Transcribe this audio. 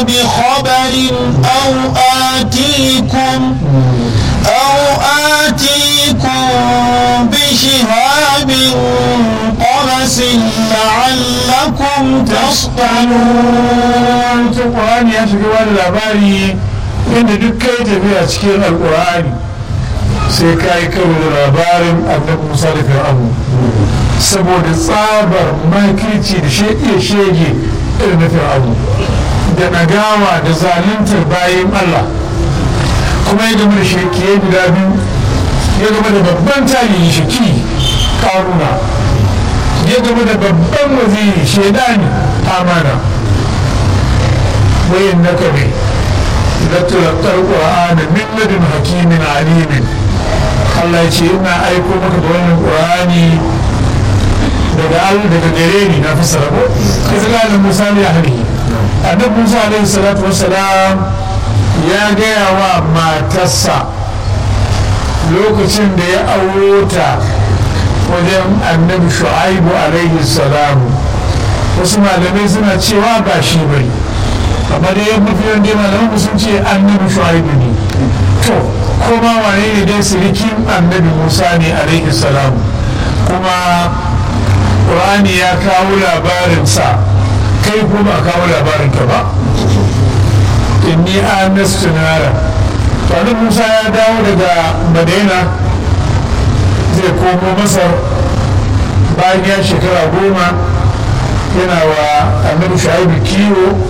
بخبر أو آتيكم أو آتيكم بشهاب قبس لعلكم تصطلون القرآن ya shiga wani labari inda duk kai tafiya cikin alkur'ani sai ka yi karo da labarin annabi musa da fir'aunu saboda tsabar makirci da iya shege irin na fir'aunu da nagawa da zaluntar bayan allah kuma ya gama da shirkiye guda biyu ya gama da babban tarihi shaki karuna ya gama da babban waziri shaidani amana wayan na kare latulakar ƙura'ana min ladin hakimin alimin Allah ce ina aiko maka da wannan ƙura'ani daga Allah daga gare ni na fi sarabo izgalin musa ne ahli annabi musa alaihi salatu wassalam ya gaya wa matarsa lokacin da ya auro ta wajen annabi shu'aibu alaihi salamu wasu malamai suna cewa ba shi bane amma dai ya mafi yawan dai malaman sun ce annabi shu'aibu ne to kuma wane ne dai sirikin annabi musa ne alaihi salam kuma ƙur'ani ya kawo labarinsa kai ko ba kawo labarinka ba inni anastu nara to annabi musa ya dawo daga madaina zai komo masar bayan ya shekara goma yana wa annabi shu'aibu kiwo